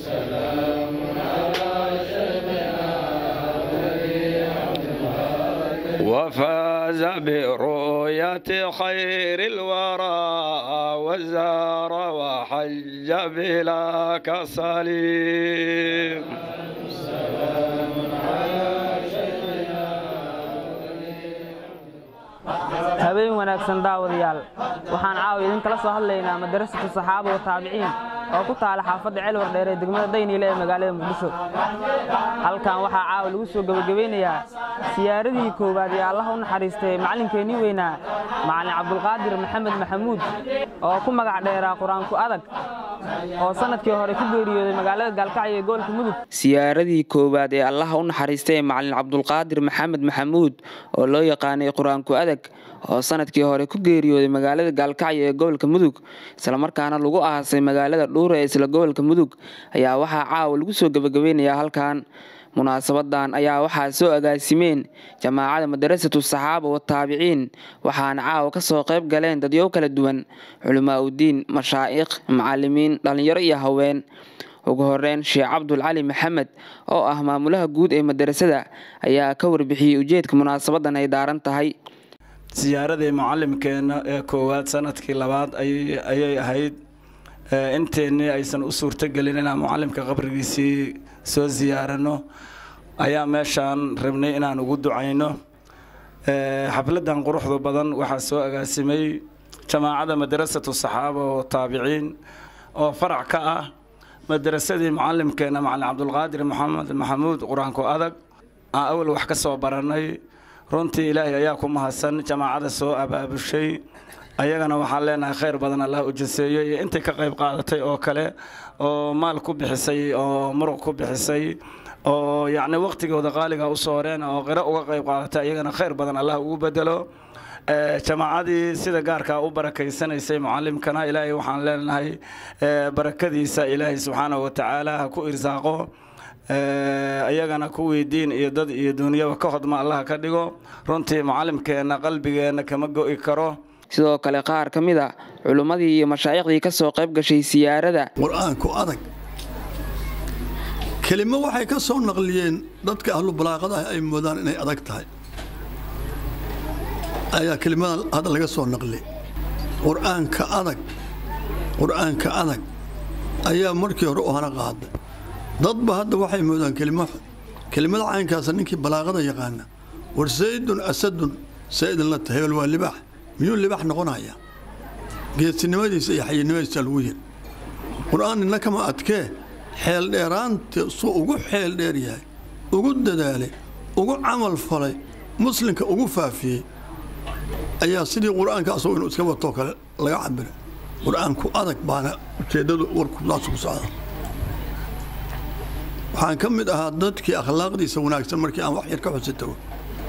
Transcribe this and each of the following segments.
وفاز برؤية خير الورى وزار وحج بلا كسل habeen wanaagsan daawadayaal waxaan caawa idinkala soo hadlaynaa madarasatu saxaaba wa taabiciin oo ku taala xaafadda celwar dheer ee degmada dayniile ee magaalada muqdisho halkan waxaa caawa lagu soo gebagabeynayaa siyaaradii koowaad ee allaha u naxariistay macallinkeennii weynaa macallin cabdulqaadir maxamed maxamuud oo ku magac dheeraa qur-aanku adag oo sanadkii hore ku geeriyooday magaalada gaalkacyo ee gobolka mudug siyaaradii koowaad ee allaha u naxariistay macallin cabdulqaadir maxamed maxamuud oo loo yaqaanay qur-aanku adag oo sanadkii hore ku geeriyooday magaalada gaalkacyo ee gobolka mudug islamarkaana lagu aasay magaalada dhuure ee isla gobolka mudug ayaa waxaa caawa lagu soo gebagabeynayaa halkan munaasabadan ayaa waxaa soo agaasimeen jamaacada madarasatu saxaaba wa taabiciin waxaana caawa ka soo qayb galeen dadyow kala duwan culamaa udiin mashaa'ikh macalimiin dhallinyaro iyo haween ugu horeyn sheekh cabdul cali maxamed oo ah maamulaha guud ee madarasada ayaa ka warbixiyey ujeedka munaasabadan ay daaran tahay siyaaradii mucalimkeena ee koowaad sanadkii labaad ayay ahayd inteennii aysan u suurtogelin inaan mucalimka qabrigiisii soo siyaarano ayaa meeshaan rabnay inaan ugu ducayno xafladan quruxda badan waxaa soo agaasimay jamaacada madarasatu saxaaba oo taabiciin oo farac ka ah madarasadii mucalimkeena macalin cabdulqaadir maxamed maxamuud qur-aanku adag aan awal wax ka soo baranay runtii ilaahay ayaa ku mahadsan jamaacada soo abaabushay ayagana waxaan leenahay khayr badan allah u jaseeyo iyo intay ka qayb qaadatay oo kale oo maal ku bixisay oo muruq ku bixisay oo yacni waqtigooda qaaliga usoo horeen oo qiro uga qayb qaadatay ayagana khayr badan allah ugu bedelo jamaacadii sida gaarkaa u barakaysanaysay mucalimkana ilaahay waxaan leenahay barakadiisa ilaahay subxaanahu watacaala ha ku irsaaqo ayagana kuwii diin iyo dad iyo duuniyaba ka hodma allah ka dhigo runtii mucalimkeenna qalbigeenna kama go'i karo sidoo kale qaar ka mid a culimmadii iyo mashaaikhdii ka soo qayb gashay siyaarada qur-aanku adag kelimo waxay ka soo naqliyeen dadka ahlu balaaqada ah ay moodaan inay adag tahay ayaa kelimadan hadda laga soo naqli qur-aanka adag qur-aanka adag ayaa markii hore u hana qaaday dadba hadda waxay moodaan kelimo kelimada caynkaasa ninkii balaaqada yaqaana war saydun asadun saydun la hebel waa libaax miyuu libaax noqonaya geesinimadiisa iyo xayinimadiisa lagu yiri qur-aan nina kama adkee xeel dheeraanta suu ugu xeel dheer yahay ugu dadaalay ugu camal falay muslimka ugu faafiyey ayaa sidii qur-aanka asagoo inuu iska watoo kale laga cabira qur-aanku adag baana ujeeddadu warkudaas ku socda waxaan ka mid ahaa dadkii akhlaaqdiisa wanaagsan markii aan wax yar ka xusi tago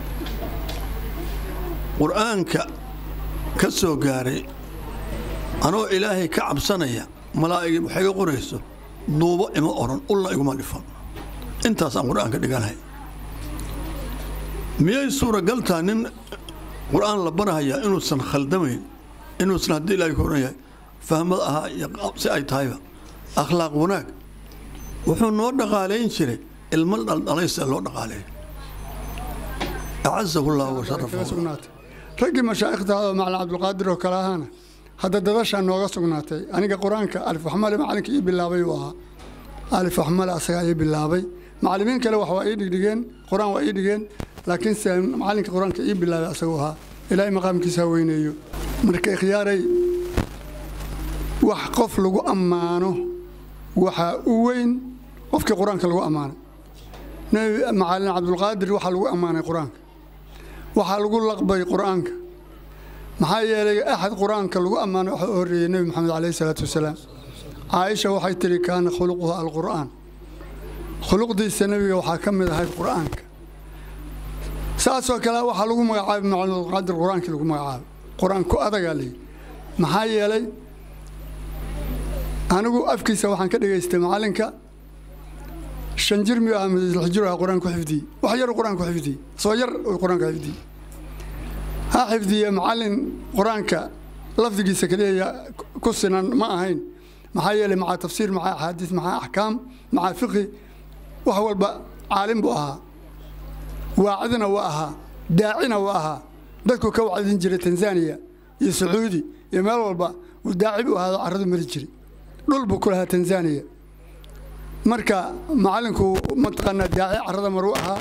qur-aanka ka soo gaaray anoo ilaahay ka cabsanaya malaa'igii waxay ga qorayso duubo ima oran ulna iguma dhifan intaasaan qur-aanka dhiganahay miyay suuragal taha nin qur-aan la barahayaa inuusan khaldamayn inuusan haddii ilaahay ka oran yahay fahmad ahaa iyo si ay tahayba akhlaaq wanaag wuxuu noo dhaqaalayn jiray ilmo dhaldhalaysa loo dhaqaaleeyo acazahu llahu washarafahu raggii mashaa'ikhtaada oo macalin cabdulqaadir oo kale ahaana hadda dadashaa nooga sugnaatay aniga qur-aanka alif waxmale macalinka ii bilaabay uu ahaa alif waxmale asagaa ii bilaabay macalimiin kale wax waa ii dhigdhigeen qur-aan waa ii dhigeen laakiinse macalinka qur-aanka ii bilaabay asaguu ahaa ilaahay maqaamkiisa ha weyneeyo marka ikhyaaray wax qof lagu ammaano waxaa u weyn qofkii qur-aanka lagu ammaanay nabi macalin cabdulqaadir waxaa lagu ammaanay qur-aanka waxaa lagu laqbay qur-aanka maxaa yeelay axad qur-aanka lagu ammaanay waxaa u horreeyey nebi moxamed caleyhi salaatu wasalaam caaisha waxay tidhi kaana khuluquhu alqur'aan khuluqdiisa nebiga waxaa ka mid ahayd qur-aanka saasoo kale waxaa lagu magacaabay macalin cabdulqaadir qur-aankii lagu magacaabay qur-aanku adagaa leeyihi maxaa yeelay anigu afkiisa waxaan ka dhegaystay macalinka shan jir miyuu ahaa mise lix jir ahaa qur-aan ku xifdiyey wax yar qur-aan ku xifdiyey soo yar uu qur-aanka xifdiyey ha xifdiye macalin qur-aanka lafdigiisa keliya ku sinan ma ahayn maxaa yeelay macaa tafsiir macaa axaadiis macaa axkaam macaa fiqhi wax walba caalim buu ahaa waacidna waa ahaa daacina waa ahaa dadku ka wacdin jiray tanzaniya iyo sacuudi iyo meel walba uu daaci buu ahaado carradu mari jiray dhul buu ku lahaa tanzaniya marka macallinku mataqaanaa daaci carrada maruu ahaa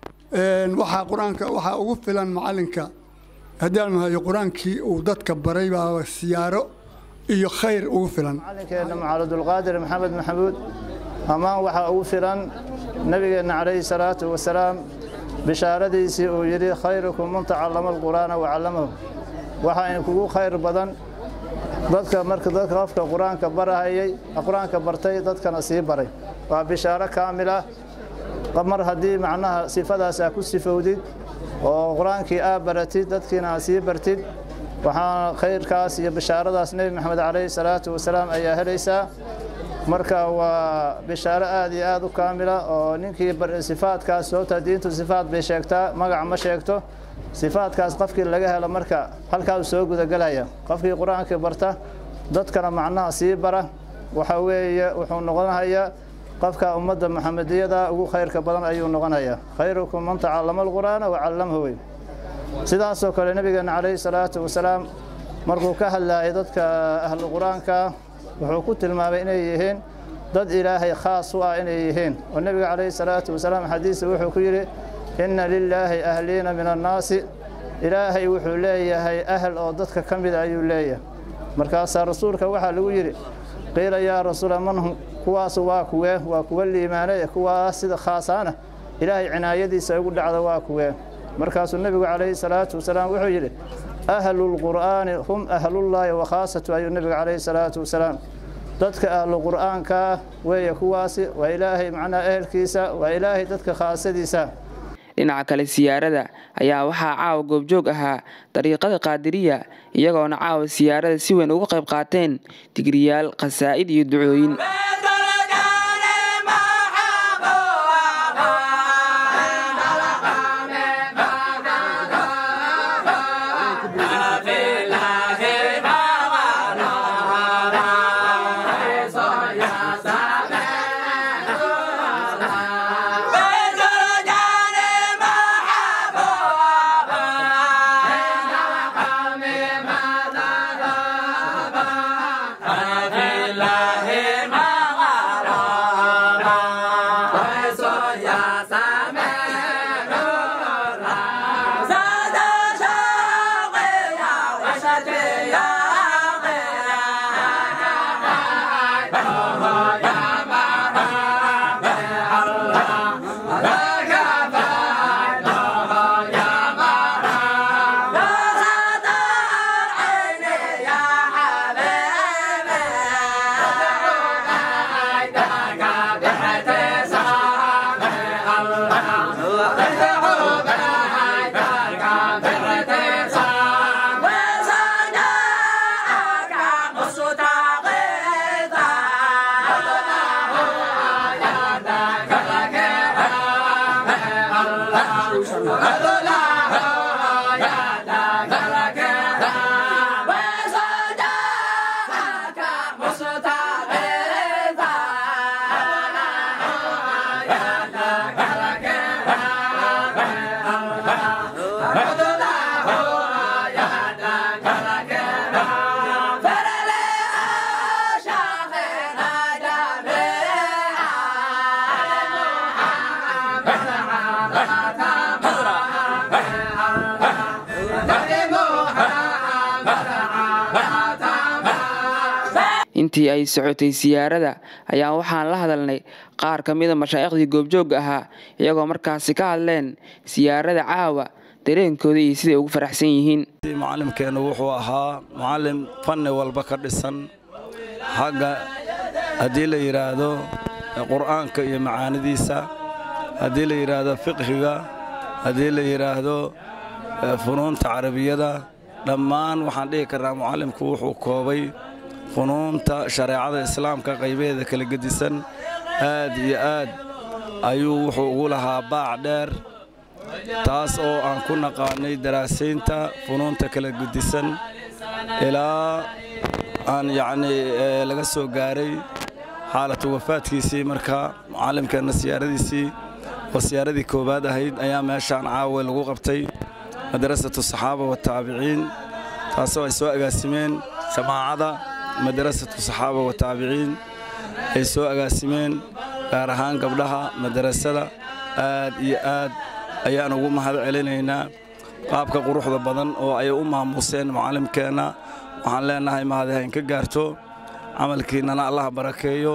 waxaa qur-aanka waxaa ugu filan macallinka haddii aan mahayo qur-aankii uu dadka baray baa siyaaro iyo khayr ugu filan macallinkeenna macaludulqaadir maxamed maxamuud ammaan waxaa ugu filan nebigeenna calayhi salaatu wasalaam bishaaradiisii uu yidhi khayrukum man tacallama alqur'aana wacallamahu waxaa inkugu khayr badan dadka marka dadka qofka qur-aanka barahayay qur-aanka bartay dadkana sii baray waa bishaaro kaamil ah mar haddii macnaha sifadaas aa ku sifowdid oo qur-aankii aa baratid dadkiina aa sii bartid waxaana khayrkaas iyo bishaaradaas nebi maxamed calayhi salaatu wasalaam ayaa helaysaa marka waa bishaaro aad iyo aad u kaamila oo ninkii sifaadkaas sababta diintu sifaad bay sheegtaa magac ma sheegto sifaadkaas qofkii laga helo marka halkaasuu soo gudagelaya qofkii qur-aankii barta dadkana macnaha sii bara waxa weeye wuxuu noqonayaa qofka ummadda maxamediyada ugu khayrka badan ayuu noqonayaa khayrukum man tacallama alqur'aana wacallamhu wey sidaasoo kale nebigeenna calayhi salaatu wasalaam markuu ka hadlaayay dadka ahlu qur-aanka wuxuu ku tilmaamay inay yihiin dad ilaahay khaas u ah inay yihiin oo nebiga calayhi salaatu wasalaam xadiisa wuxuu ku yidhi inna lilaahi ahliina min annaasi ilaahay wuxuu leeyahay ahl oo dadka ka mida ayuu leeyahay markaasaa rasuulka waxaa lagu yidhi qiila yaa rasuula manhum kuwaasu waa kuwee waa kuwa liimaanay kuwaas sida khaasaana ilaahay cinaayadiisa ugu dhacda waa kuwee markaasuu nebigu calayhi salaatu wasalaam wuxuu yidhi ahlu lqur'aani hum ahlullaahi wa khaasatu ayuu nebigu calayhi salaatu wasalaam dadka ahlu qur'aanka weeye kuwaasi waa ilaahay macnaha ehelkiisa waa ilaahay dadka khaasadiisa dhinaca kale siyaarada ayaa waxaa caawa goobjoog ahaa dariiqada qaadiriya iyagoona caawa siyaarada si weyn uga qayb qaateen digriyaal khasaa'id iyo ducooyin intii ay socotay siyaarada ayaa waxaan la hadalnay qaar ka mida mashaaikhdii goobjoogga ahaa iyagoo markaasi ka hadleen siyaarada caawa dareenkooda iyo siday ugu faraxsan yihiin mucallimkeennu wuxuu ahaa mucallim fanni walba ka dhisan xagga haddii la yidhaahdo qur'aanka iyo macaanidiisa haddii la yidhaahdo fiqhiga haddii la yidhaahdo funuunta carabiyada dhammaan waxaan dhihi karnaa mucallimku wuxuu koobay funuunta shareecada islaamka qaybaheeda kala gedisan aad iyo aad ayuu wuxuu ugu lahaa baac dheer taas oo aan ku naqaanay daraasaynta funuunta kala gedisan ilaa aan yacnii laga soo gaaray xaalatu wafaadkiisii marka mucallimkeenna siyaaradiisii oo siyaaradii koowaad ahayd ayaa meeshaan caawa lagu qabtay madrasatu saxaaba wataabiciin taasoo ay soo agaasimeen jamaacada madrasatu saxaaba wataabiciin ay soo agaasimeen gaar ahaan gabdhaha madrasada aad iyo aad ayaan ugu mahad celinaynaa qaabka quruxda badan oo ay u maamuuseen mucallimkeenna waxaan leennahay mahadahayn ka gaarto camalkiinnana allah barakeeyo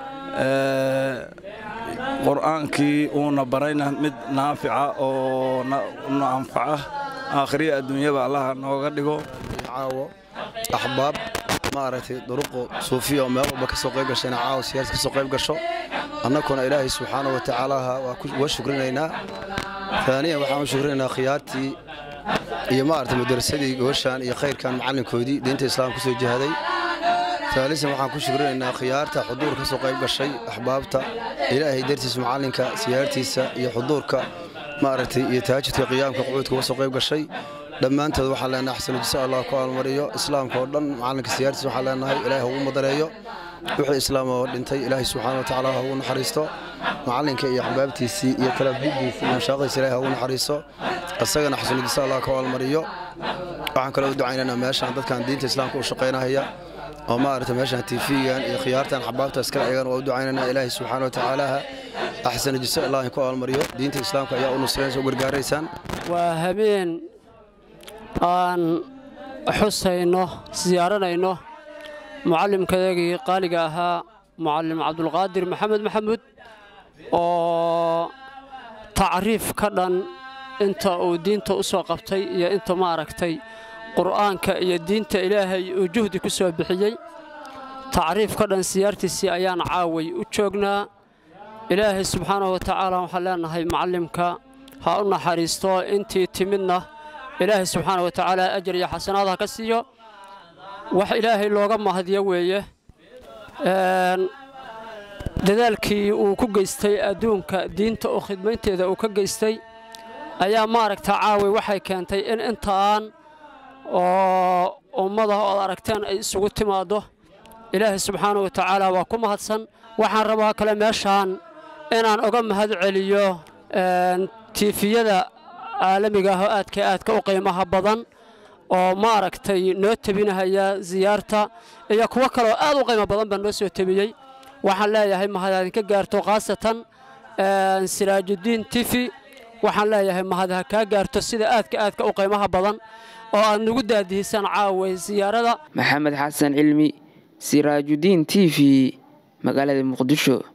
qur'aankii uuna barayna mid naafica oo na anfaca aakhiriya adduunyaba allaha nooga dhigo caawo axbaab maaragtay duruqo suufiya oo meel walba ka soo qayb gashayna caawo siyaarad ka soo qayb gasho annakuna ilaahay subxaanahu wa tacaalaha waa shukrinaynaa aaniyan waxaan u shukrinaynaa khiyaartii iyo maaragtay madarasadii gobashaan iyo khayrkan macallinkoodii diinta islaamka kusoo jihaday taalisan waxaan ku shukrinaynaa khiyaarta xuduur ka soo qayb gashay axbaabta ilaahay dartiisa macallinka siyaartiisa iyo xuduurka maaragtay iyo tahaajudka qiyaamka qucuudka uga soo qayb gashay dhammaantood waxaan leenahay axsanu jisa allah ku aalmariyo islaamka oo dhan macallinka siyaartiisa waxaan leenahay ilaahay ha ugu madareeyo wixii islaam oo dhintay ilaahay subxaana wa tacaala ha ugu naxariisto macallinka iyo axbaabtiisii iyo kalaabdidiisii iyo mashaaqdiisa ilaahay ha ugu naxariisto isagana xasanu jisa allah ku aalmariyo waxaan kaloo u ducaynaynaa meeshaan dadkan diinta islaamka u shaqaynahaya oo maaragtay meeshaan tiifigan iyo khiyaartan xabaabta iskala egan waa u ducaynanaa ilaahay subxaana wa tacaalaha axsana jisa ilaahay ku aalmariyo diinta islaamka ayaa u nusraynaysa u gargaaraysaan waa habeen aan xusayno siyaaranayno mucallimkayagii qaaliga ahaa mucallim cabdulqaadir maxamed maxamuud oo tacriif ka dhan inta uu diinta u soo qabtay iyo inta maaragtay qur'aanka iyo diinta ilaahay uu juhdi ku soo bixiyey tacriif ka dhan siyaartiisii ayaan caaway u joognaa ilaahay subxaanahu wa tacaala waxaan leenahay macallimka ha u naxariisto intii timidna ilaahay subxaana wa tacaala ajar iyo xasanaad ha ka siiyo wax ilaahay looga mahadiyo weeye dadaalkii uu ku geystay adduunka diinta oo khidmaynteeda uu ka geystay ayaa maaragta caaway waxay keentay in intaan oo ummadaha ood aragteen ay isugu timaaddo ilaahay subxaana wa tacaala waa ku mahadsan waxaan rabaa kale meeshaan inaan oga mahad celiyo tiifiyada caalamiga ah oo aadka aadka u qiimaha badan oo maaragtay noo tebinahaya siyaarta iyo kuwo kaleoo aad u qiimo badan baa noo soo tebiyey waxaan leeyahay mahad idinka gaarto khaasatan siraajudiin tifi waxaan leeyahay mahad ha kaa gaarto sida aadka aadka u qiimaha badan oo aad nagu daadihisaan caaway siyaarada maxamed xasan cilmi siraajudiin t v magaalada muqdisho